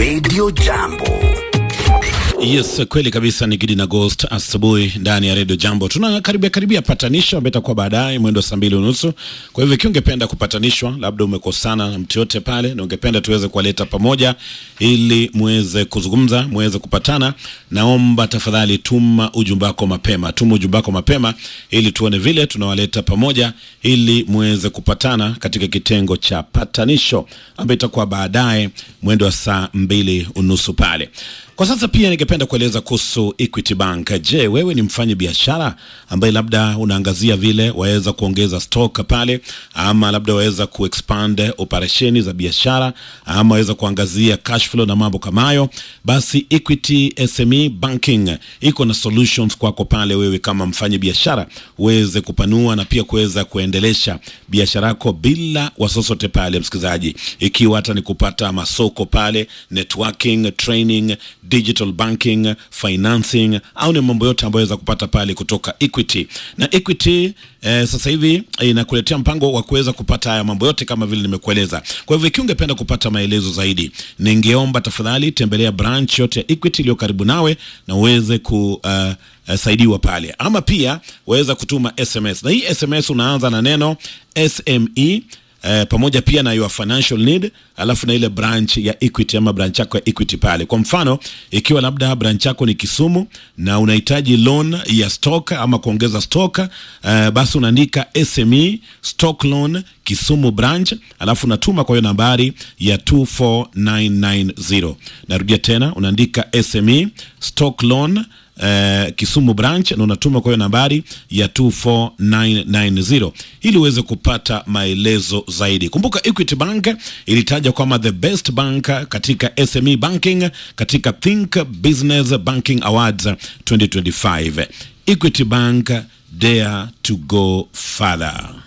Radio Jambo. Yes, kweli kabisa ni Gidi na Ghost asubuhi ndani ya Radio Jambo. Tuna karibia karibia patanisho ambayo itakuwa baadaye mwendo wa saa mbili unusu. Kwa hivyo ikiwa ungependa kupatanishwa, labda umekosana na mtu yote pale na ungependa tuweze kuwaleta pamoja ili muweze kuzungumza, muweze kupatana, naomba tafadhali tuma ujumbe wako mapema. Tuma ujumbe wako mapema ili tuone vile tunawaleta pamoja ili muweze kupatana katika kitengo cha patanisho ambayo itakuwa baadaye mwendo wa saa mbili unusu pale. Kwa sasa pia ningependa kueleza kuhusu Equity Bank. Je, wewe ni mfanyi biashara ambaye labda unaangazia vile waweza kuongeza stock pale, ama labda waweza kuexpand operesheni za biashara, ama waweza kuangazia cash flow na mambo kama hayo, basi Equity SME Banking iko na solutions kwako pale, wewe kama mfanyi biashara uweze kupanua na pia kuweza kuendelesha biashara yako bila wasosote pale, msikilizaji, ikiwa hata ni kupata masoko pale, networking, training digital banking, financing au ni mambo yote ambayo waweza kupata pale kutoka Equity. Na Equity eh, sasa hivi inakuletea mpango wa kuweza kupata haya mambo yote kama vile nimekueleza. Kwa hivyo ikiwa ungependa kupata maelezo zaidi, ningeomba tafadhali tembelea branch yote ya Equity iliyo karibu nawe na uweze ku uh, uh, saidiwa pale, ama pia waweza kutuma SMS, na hii SMS unaanza na neno SME Eh, pamoja pia na your financial need, alafu na ile branch ya Equity ama branch yako ya Equity pale. Kwa mfano, ikiwa labda branch yako ni Kisumu na unahitaji loan ya stock ama kuongeza stock eh, basi unaandika SME stock loan Kisumu branch, alafu unatuma kwa hiyo nambari ya 24990. Narudia tena, unaandika SME stock loan Uh, Kisumu branch na unatuma kwa hiyo nambari ya 24990 ili uweze kupata maelezo zaidi. Kumbuka Equity Bank ilitaja kama the best bank katika SME banking katika Think Business Banking Awards 2025. Equity Bank dare to go further.